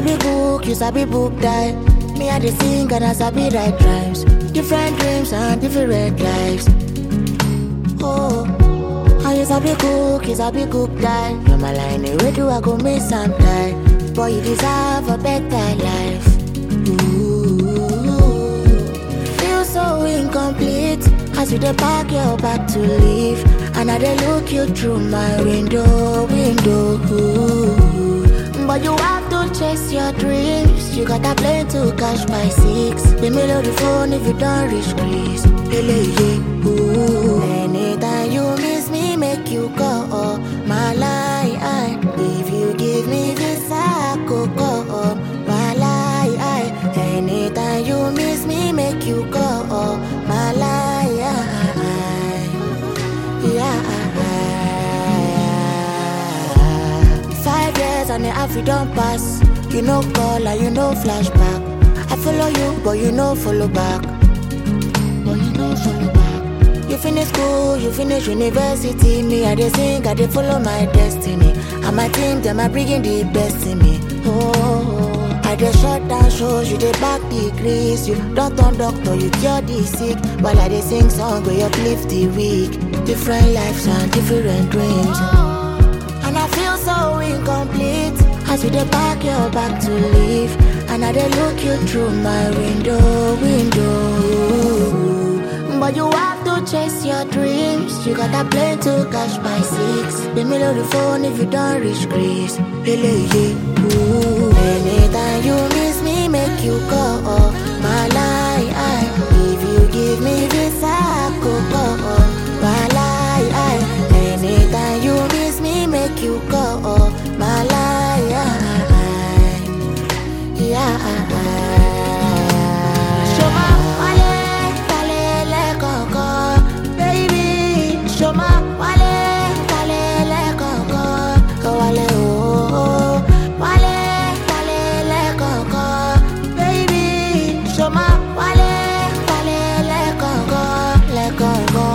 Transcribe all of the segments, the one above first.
sabi book, you sabi book die. Me I dey sing and I sabi write rhymes. Different dreams and different lives. Oh, how you sabi cook, you sabi cook die. You're my line, where do I go miss some die? Boy, you deserve a better life. Ooh, feel so incomplete as you dey pack your bag to leave, and I dey look you through my window, window. Ooh. But you have to chase your dreams. You got a plane to catch by six. The middle of the phone if you don't reach Greece. Hele, yeah, ooh. Anytime you miss me, make you call my line. If you give me this, I could call my line. Anytime you miss me, make you call my line. Yeah. Five years and the half you don't pass. You know call and you know flashback. I follow you, but you know follow back. But you know follow back. You finish school, you finish university. Me, I dey sing, I dey follow my destiny. And my team, them are bringing the best in me. Oh, I dey shut down shows, you dey back degrees. You don't turn doctor, you cure the sick. While I dey sing song, where you uplift the weak. Different lives and different dreams. And I feel so incomplete as you dey pack your bag to leave. And I dey look you through my window, window. But you have to chase your dreams. You got a plane to catch by six. The middle of the phone if you don't reach Greece. Hele, yeah, ooh. Anytime you miss me, make you call my line. If you give me this, I could call my line. Anytime you miss me, make you call my line. Yeah. Shoma wale, talele koko, baby. Shoma wale, talele koko, wale oh, wale, talele koko, baby. Shoma wale, talele koko, le koko.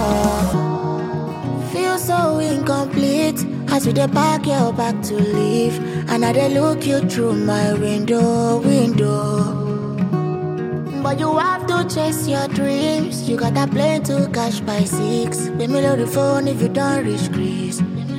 Feel so incomplete as you dey pack your bag to leave, and I dey look you through my window, window. But you have to chase your dreams. You got a plane to catch by six. The middle of the phone if you don't reach Greece.